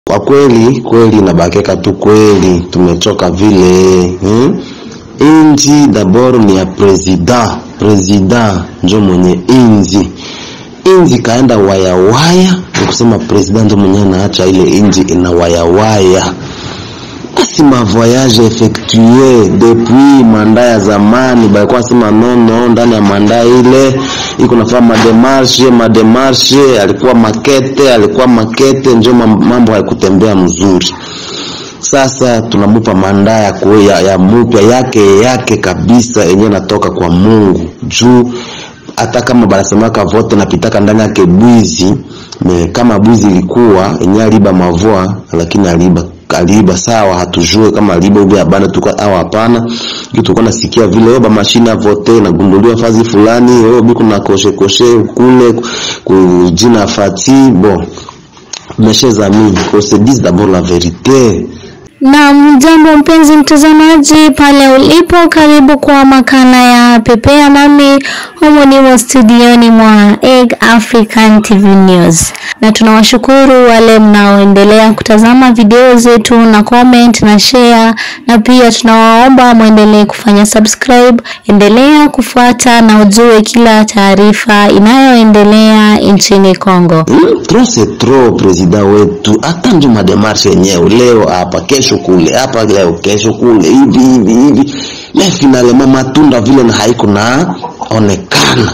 Kwa kweli kweli inabakeka tu kweli, tumechoka vile hmm? Inji dabord ni ya president, president njo mwenye inji. Inji kaenda wayawaya, ni kusema president njo mwenye anaacha ile inji ina wayawaya. Basi ma voyage effectue depuis manda ya zamani, balikuwa sema nono ndani ya manda ile iko nafanya mademarshe mademarshe, alikuwa makete alikuwa makete, njo mambo haikutembea mzuri. Sasa tunamupa manda ya, kwe, ya, ya mupya yake yake kabisa yenyewe natoka kwa Mungu juu hata kama banasemaka vote napitaka ndani yake bwizi me, kama bwizi ilikuwa yenyewe aliba mavoa, lakini aliba aliiba sawa, hatujue kama aliiba ubi abana tuka au hapana. Kitu tulikuwa nasikia vile oba mashine ya vote inagunduliwa fazi fulani, oh biku na koshe koshe kule kujina fati bon mes chers amis, qu'on se dise d'abord la vérité. Na mjambo mpenzi mtazamaji pale ulipo, karibu kwa makala ya Pepea nami humu nimo studioni mwa Egg African TV News, na tunawashukuru wale mnaoendelea kutazama video zetu na comment na share, na pia tunawaomba mwendelee kufanya subscribe. Endelea kufuata na ujue kila taarifa inayoendelea nchini Kongo. Hmm, trop c'est trop, president wetu hata ndio mademarshe yenyewe leo hapa kesho kule hapa leo kesho kule hivi hivi hivi, na finalement matunda vile na haiko na onekana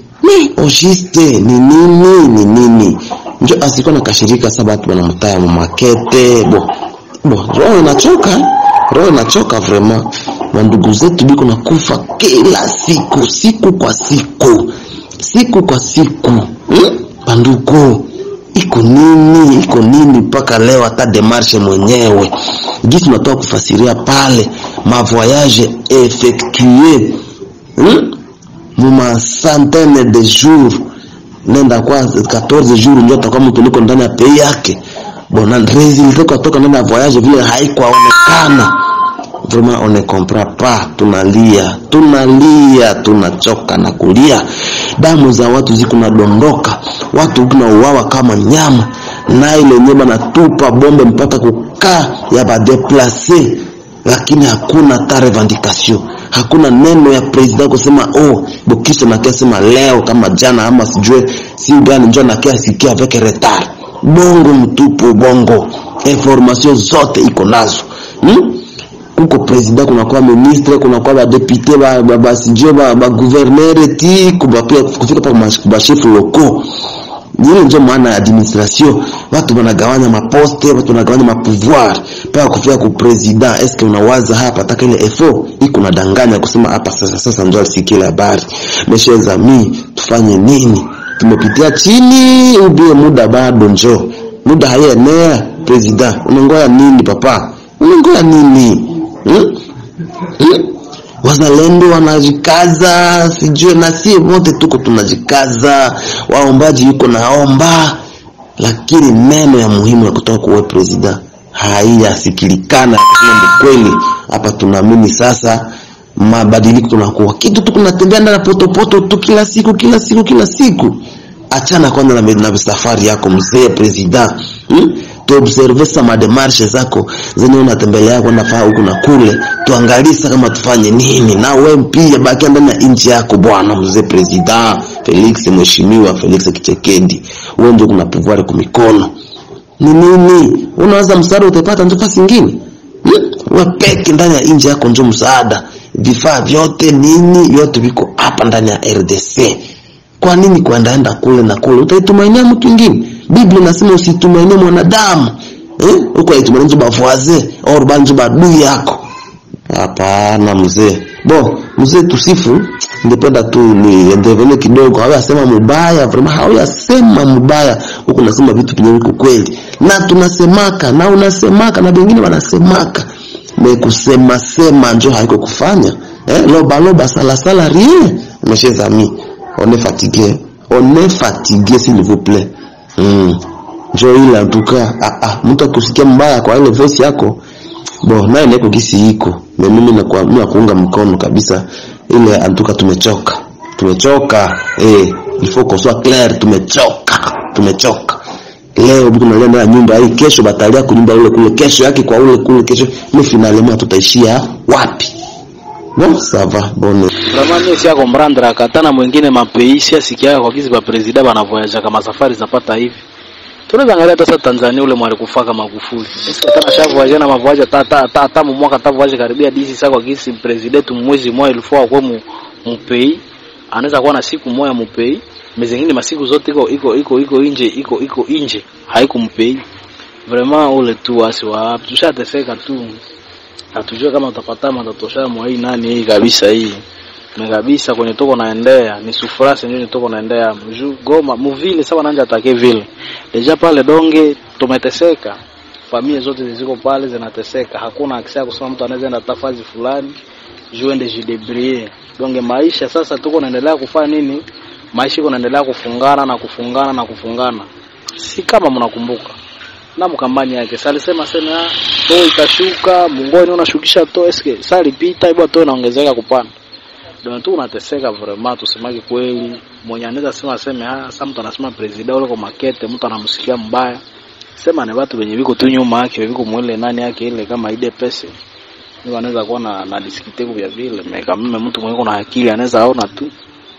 ni ojiste ni nini ni nini, njo asikuwa na kashirika saba watu wanamtaya mumakete bo bo, roho inachoka roho inachoka vraiment, wandugu zetu biko na kufa kila siku siku kwa siku siku kwa siku hmm? Bandugu, iko nini iko nini mpaka leo hata demarshe mwenyewe gisi tunatoka kufasiria pale ma voyage effectue hmm? muma centaine de jours nenda kwa 14 jours ndio atakuwa mtu liko ndani ya pei yake bona resultat kutoka ndani ya voyage vile haikuonekana vraiment on ne comprend pas tunalia tunalia tunachoka na kulia damu za watu ziko nadondoka watu kunauawa kama nyama na ile nyema natupa bombe mpaka kukaa ya badeplace lakini hakuna ta revendication hakuna neno ya president kusema oh bokisha nakia sema leo kama jana ama sijue si gani njo nakia sikia avec retard bongo mtupu bongo information zote iko nazo hmm? kuko president kunakuwa ministre kunakuwa badepute basijue baguvernere ti kufika pa bashefu loko ile njo maana ya administration watu wanagawanya maposte watu wanagawanya mapouvoir mpaka kufika ku president eske unawaza hapa taka ile efo iko nadanganya kusema hapa sasa sasa njo alisikia habari meshe zami tufanye nini tumepitia chini ubie muda bado njo muda haienea president unangoya nini papa unangoya nini Hmm? Hmm? Wazalendo wanajikaza, sijue na sie wote tuko tunajikaza, waombaji yuko naomba, lakini neno ya muhimu ya kutoka kwa president haiyasikilikana. Ni kweli hapa tunaamini sasa mabadiliko tunakuwa kitu tu kunatembea ndani potopoto tu kila siku kila siku kila siku. Achana kwanza na, na safari yako mzee president hmm? tuobserve sa mademarshe zako zenye unatembelea kwenda faa huku na kule, tuangalie kama tufanye nini. Na wewe pia bakia ndani ya nchi yako bwana mzee president Felix, mheshimiwa Felix Kichekedi, wewe ndio kuna pouvoir kwa mikono. Ni nini unaweza msaada utapata nafasi nyingine? Hmm? Wewe peke ndani ya nchi yako ndio msaada, vifaa vyote nini vyote viko hapa ndani ya RDC. Kwa nini kuendaenda kule na kule? Utaitumainia mtu mwingine? Biblia inasema usitumainie mwanadamu eh, uko aitumainia bavoise au banjo badui yako. Hapana mzee, bo mzee, tusifu. Ningependa tu ni endevele kidogo, hawa asema mubaya vraiment, hawa asema mubaya huko, nasema vitu vyenye viko kweli, na tunasemaka na unasemaka na wengine wanasemaka, me kusema sema njo haiko kufanya eh, loba loba sala sala rien, mes amis, on est fatigué, on est fatigué s'il vous plaît. Mm. Njo ile antuka ah, ah, mtu akusikia mbaya kwa ile voice yako bo naye niko kisi iko na mimi na kwa mimi kuunga mkono kabisa ile antuka, tumechoka tumechoka eh, il faut qu'on soit clair, tumechoka tumechoka leo biko nalia ndani ya nyumba hii kesho batalia kunyumba ule kule kesho yake kwa ule kule kesho ile finalement tutaishia wapi bon ça va bonne Vraiment mimi siya comprendre akatana mwingine mapeisi asikia kwa kizi ba president banavoyaja kama safari zapata hivi. Tunaweza angalia hata sasa Tanzania ule mwali kufaka Magufuli. Sasa tena shavoyaje na mavoyaje ta ta ta ta mu mwaka ta voyaje karibia DC sasa kwa kizi president mwezi mmoja ilikuwa kwa mu mpei anaweza kuwa na siku moja mpei mezengine masiku zote iko iko iko iko nje iko iko nje haikumpei vraiment ule tu wasi wa tushateseka tu hatujue kama utapata matatosha mwa hii nani hii kabisa hii na kabisa kwenye toko naendea ni sufurasi ndio toko naendea mju goma muvile sawa nanja atake vile deja pale donge tumeteseka familia zote ziko pale zinateseka hakuna akisia kusema mtu anaweza enda tafazi fulani juu ende jidebrier donge maisha sasa tuko naendelea kufanya nini maisha iko naendelea kufungana na kufungana na kufungana si kama mnakumbuka na mkambani yake sasa alisema sema ah, to itashuka mungoni unashukisha to eske sasa lipita ibwa to inaongezeka kupanda ndio tu unateseka vraiment tusemake kweli mwenye anaweza sema aseme ah sasa mtu anasema president ule kwa makete mtu anamsikia mbaya sema ni watu wenye viko tu nyuma yake viko mwele nani yake ile kama ide pesa ndio anaweza kuwa na na diskite vya vile meka mimi mtu mwenye kuna akili anaweza aona tu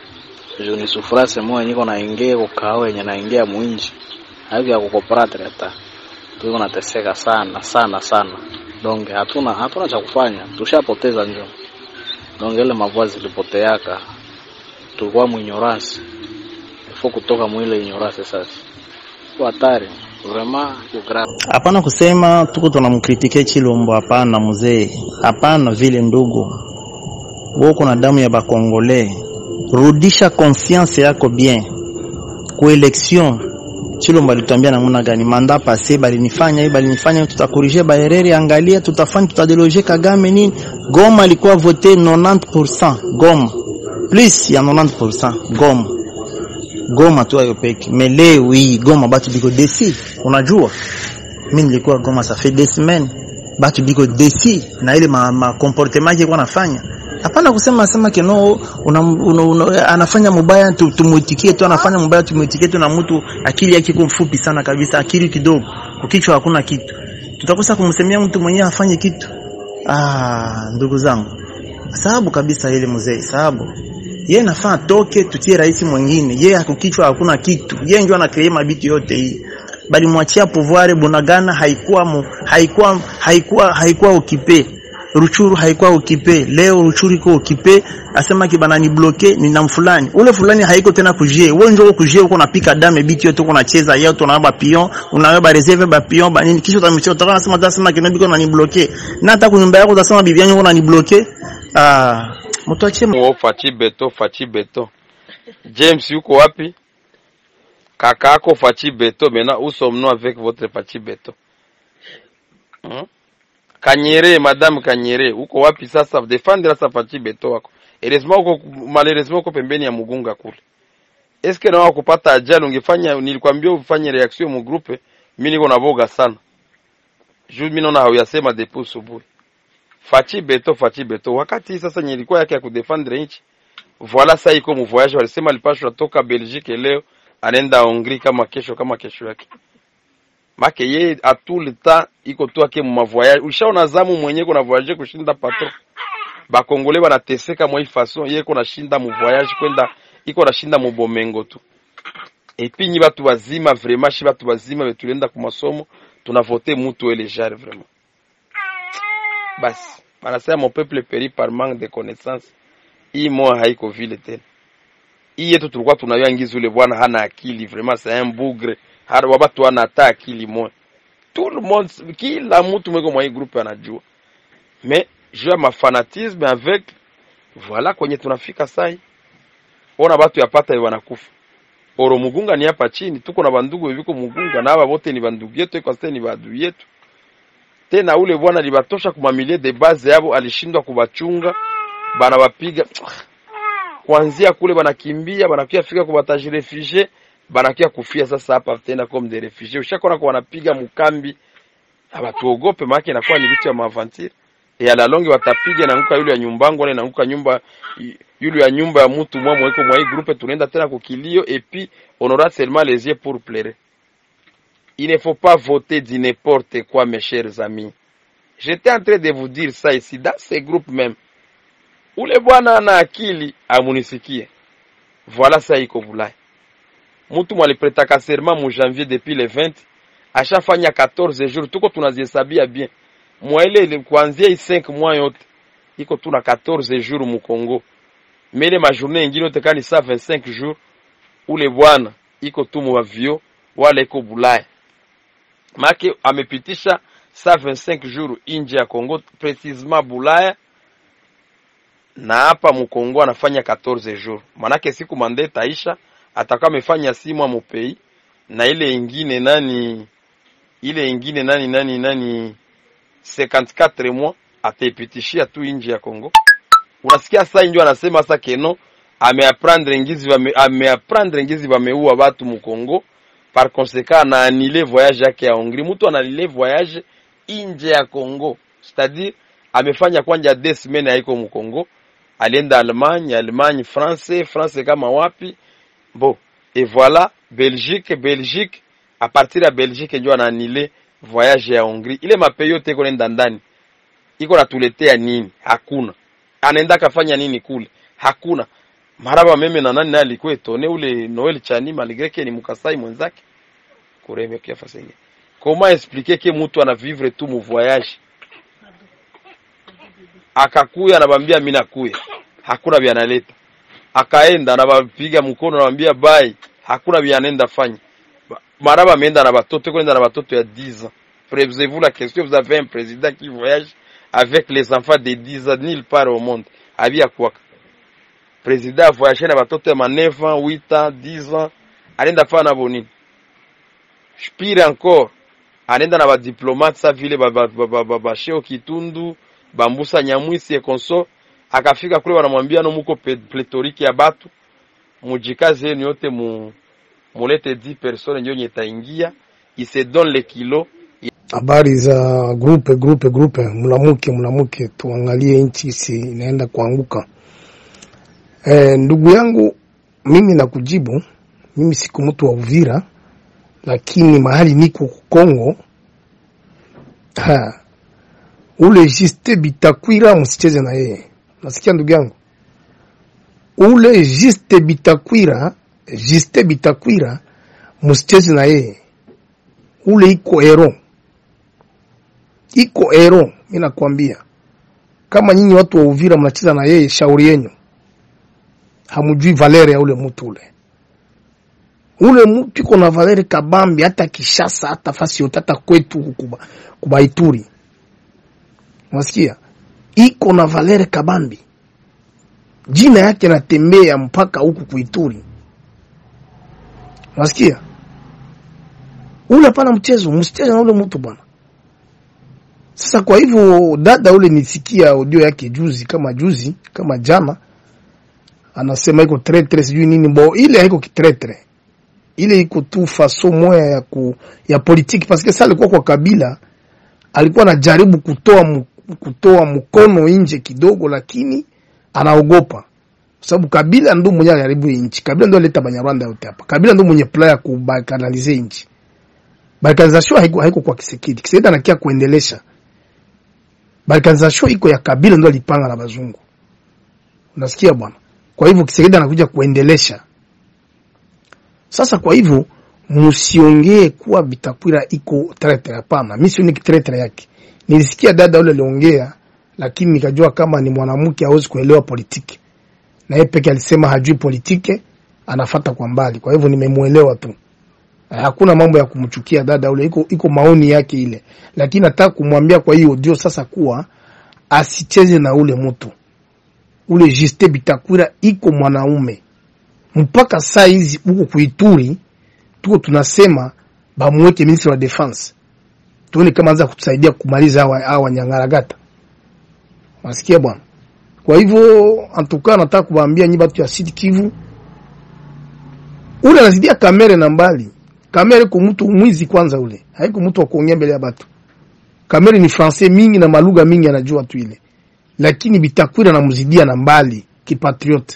juu ni sufrase moja niko naingia kwa kao yenye naingia mwinji hayo ya kukoparate hata tuko nateseka sana sana sana donge hatuna hatuna cha kufanya tushapoteza njoo donge ile mavua zilipoteaka tulikuwa mwinyorasi ifo kutoka mwile inyorasi sasa kwa hatari vraiment iko grave Hapana kusema tuko tunamkritike Chilombo, hapana mzee, hapana vile ndugu, wewe uko na damu ya bakongole, rudisha confiance yako bien ku election. Chilombo alituambia namna gani? Manda pase balinifanya hii balinifanya, hivi, tutakorije baerere, angalia tutafanya, tutadeloge Kagame nini. Goma alikuwa vote 90% Goma, plus ya 90% Goma Goma tu ayo peke. Mais leo hii Goma batu biko desi. Unajua? Mimi nilikuwa Goma ça fait des semaines. Batu biko desi na ile ma, ma comportement yake anafanya. Hapana kusema sema keno una, una, una, anafanya mubaya tu- tumuitikie tu anafanya mubaya tumuitikie tu na mtu akili yake iko mfupi sana kabisa akili kidogo ukichwa hakuna kitu tutakosa kumsemea mtu mwenyewe afanye kitu ah ndugu zangu sababu kabisa ile mzee sababu yeye nafaa toke tutie rais mwingine yeye hakukichwa hakuna kitu yeye ndio anakrea mabitu yote hii bali mwachia pouvoir bunagana haikuwa mu, haikuwa haikuwa haikuwa ukipe Ruchuru haikuwa ukipe leo Ruchuru iko ukipe asema kibana ni bloke ni na fulani ule fulani haiko tena kujie wewe ndio kujie uko napika dame biti yote uko nacheza yeye tunabeba pion unabeba reserve ba pion ba nini kisha utamchia utakuwa unasema utasema kinabiko na ni bloke na hata kunyumba yako utasema bibi yangu na ni bloke ah mtu achie Wo Fachi Beto, Fachi Beto. James yuko wapi? Kakako Fachi Beto, maintenant où sommes-nous avec votre Fachi Beto? Hmm? Kanyere, madame Kanyere, uko wapi sasa? Defendre sasa Fachi Beto wako. Heureusement uko malheureusement uko pembeni ya Mugunga kule. Eske na kupata ajali ungefanya nilikwambia ufanye reaction mu groupe, mimi niko na boga sana. Juu mimi naona hauyasema depuis asubuhi. Fachi Beto, Fachi Beto. Wakati sasa nye ilikuwa yake ya kudefendre nchi. Voila sasa iko mu voyage walisema alipashwa toka Belgique leo anaenda Hongrie kama kesho kama kesho yake. Make ye a tout le temps iko tu ake mu voyage. Ushaona zamu mwenyewe kuna voyage kushinda patron. Ba Congolais wanateseka mwa hii façon yeye kuna shinda mu voyage kwenda iko na shinda mu bomengo tu. Et puis nyi batu bazima vraiment shi batu bazima betulienda ku masomo tunavote mutu ele jare vraiment. basi banasema mon peuple périt par manque de connaissance hii moya haiko vile tena hii yetu tulikuwa tunayua ngizi ule bwana hana akili vraiment c'est un bougre hata wabatu hana hata akili moya tout le monde kila mtu mweko mwa hii groupe anajua mais juu ya mafanatisme avec voilà kwenye tunafika sai ona batu yapata ye wanakufa oro mugunga ni hapa chini tuko na bandugu beviko mugunga na aba bote ni bandugu yetu kwa sasa ni badui yetu tena ule bwana libatosha kumamilie de base yabo alishindwa kubachunga bana wapiga kuanzia kule banakimbia banakia fika kubataji refugee banakia kufia sasa hapa tena comme des refugiés ushakona kwa wanapiga mkambi abatuogope maana inakuwa ni vitu ya maavantire ya la longue watapiga na nguka yule ya nyumbangu na nguka nyumba yule ya nyumba ya mtu mwa mweko mwa hii groupe tunaenda tena kukilio et puis on aura seulement les yeux pour pleurer il ne faut pas voter du n'importe quoi, mes chers amis. J'étais en train de vous dire ça ici, dans ces groupes même. Ule bwana ana akili amunisikie. Voilà ça iko Bulaya. Mtu mwalipretaka serment mu janvier depuis le 20 ashafanya 14 jours, tuko tunazihesabia bien mwa ile ile kuanzia hii 5 mois yote iko tuna 14 jours mu Congo, mele majournée ingine yote kani sa 25 jours, ule bwana iko tu mu avio wala iko Bulaya make amepitisha sa 25 jours inje ya Congo, precisement Bulaya na hapa mukongo anafanya 14 jours, manake siku mande taisha atakuwa amefanya simwa mupei na ile ingine nani ile ingine nani nani nani 54 mois ataipitishia tu nje ya Congo. Unasikia sasa ndio anasema sasa keno ameapprendre ngizi wame, ameapprendre ngizi wameua watu mu Congo par conséquent na anile voyage yake ya Hongrie. Mtu analile voyage nje ya Congo, c'est-à-dire amefanya kwanja deux semaines haiko mu Congo, alienda Allemagne, Allemagne France, France kama wapi Bon, et voilà Belgique, Belgique à partir ya Belgique ndio anaanile voyage ya Hongrie. Ile mapei yote iko nenda ndani, iko natuletea nini? Hakuna. Anaenda kafanya nini kule? Hakuna. Maraba meme na nani naye alikuwa etone ule Noel Chani malgré que ni mukasai mwenzake kureme kia fasenge. Comment expliquer que mtu ana vivre tu mu voyage akakuya anabambia mimi nakuya, hakuna vya analeta akaenda anawapiga mkono anawambia bai, hakuna vya anaenda fanya. Maraba ameenda na batoto kwenda na batoto ya 10 ans. Posez-vous la question, vous avez un président qui voyage avec les enfants de 10 ans nulle part au monde. Abia kwaka. Président a voyagé na batoto ya ma 9 ans, 8 ans, 10 ans. Anaenda fanya nabo nini? Pire encore, anaenda na badiplomate sa vile babasheo Kitundu, Bambusa Nyamwisi et consort akafika kule wanamwambia no muko pletoriki ya batu mujikazi yenu yote mu mulete 10 personnes ndio nyetaingia ise donne le kilo habari za grupe grupe grupe, mlamuke mlamuke, tuangalie nchi isi inaenda kuanguka. E, ndugu yangu, mimi nakujibu, mimi siku mtu wa Uvira, lakini mahali niko Kongo ha, ule Juste Bitakwira msicheze na yeye Nasikia ndugu yangu, ule Juste Bitakwira, Juste Bitakwira msicheze na yeye, ule iko ero, iko ero. Mimi nakwambia kama nyinyi watu wa Uvira mnacheza na yeye, shauri yenu, hamjui valere ya ule mtu ule. Ule mtu iko na valere kabambi, hata Kishasa, hata fasi yote, hata kwetu kuba, kubaituri, unasikia iko na valere kabambi, jina yake natembea mpaka huku kuituri, unasikia ule. Hapana mchezo, msicheze na ule mtu bwana. Sasa kwa hivyo, dada ule nisikia audio yake juzi, kama juzi kama jana, anasema iko tretre sijui nini, bo ile haiko kitretre, ile iko tu faso moya ya ku, ya politiki, paske sasa alikuwa kwa kabila, alikuwa anajaribu kutoa kutoa mkono nje kidogo, lakini anaogopa kwa sababu Kabila ndo mwenye aliharibu nchi. Kabila ndo aleta Banyarwanda yote hapa. Kabila ndo mwenye plan ya kubalkanize nchi. Balkanization haiko haiko kwa Kisekedi. Kisekedi anakia kuendelesha. Balkanization iko ya Kabila ndo alipanga na bazungu. Unasikia bwana? Kwa hivyo Kisekedi anakuja kuendelesha. Sasa kwa hivyo msiongee kuwa Bitakwira iko tretre, hapana. Mimi sioni tretre yake. Nilisikia dada yule aliongea, lakini nikajua kama ni mwanamke hawezi kuelewa politiki, na yeye peke alisema hajui politiki, anafata kwa mbali. Kwa hivyo nimemuelewa tu, hakuna mambo ya kumchukia dada yule, iko iko maoni yake ile, lakini nataka kumwambia kwa hiyo ndio sasa kuwa asicheze na ule mtu ule. Juste Bitakwira iko mwanaume mpaka saa hizi huko kuituri, tuko tunasema bamweke ministre wa defense tuone kama anza kutusaidia kumaliza hawa hawa Wanyangaragata. Masikia bwana. Kwa hivyo antuka nataka kuwaambia nyi batu ya Sud Kivu, ule anazidia kamere na mbali. Kamere kwa mtu mwizi kwanza, ule haiko mtu wa kuongea mbele ya batu. Kamere ni français mingi na malugha mingi anajua tu ile, lakini Bitakwira namzidia na mbali kipatriote.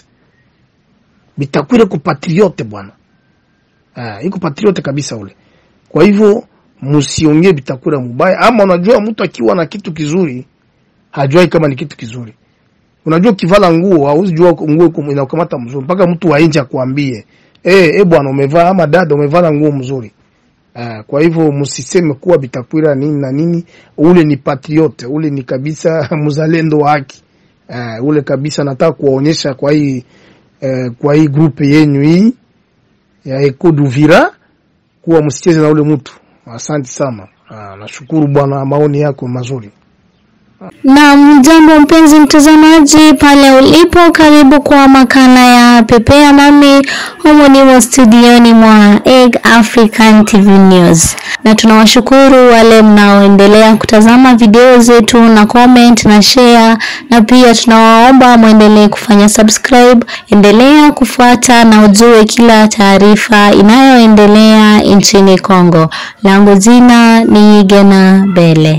Bitakwira ko patriote bwana, ah, iko patriote kabisa ule. Kwa hivyo msiongee Bitakwira mubaya. Ama unajua mtu akiwa na kitu kizuri hajui kama ni kitu kizuri. Unajua ukivala nguo hauzi jua nguo kum- inakamata mzuri mpaka mtu wa nje akwambie eh, eh bwana umevaa ama dada umevala nguo mzuri. Uh, kwa hivyo msiseme kuwa Bitakwira nini na nini, ule ni patriote, ule ni kabisa mzalendo wa haki. Uh, ule kabisa nataka kuwaonyesha kwa hii uh, kwa hii grupe yenyu hii ya Eko Duvira kuwa msicheze na ule mtu. Asante sana. Uh, nashukuru bwana, maoni yako mazuri. Na jambo mpenzi mtazamaji pale ulipo, karibu kwa makala ya Pepea nami humu nimo studioni mwa Egg African TV News, na tunawashukuru wale mnaoendelea kutazama video zetu na comment na share, na pia tunawaomba mwendelee kufanya subscribe. Endelea kufuata na ujue kila taarifa inayoendelea nchini Kongo. Langu jina ni Gena Bele.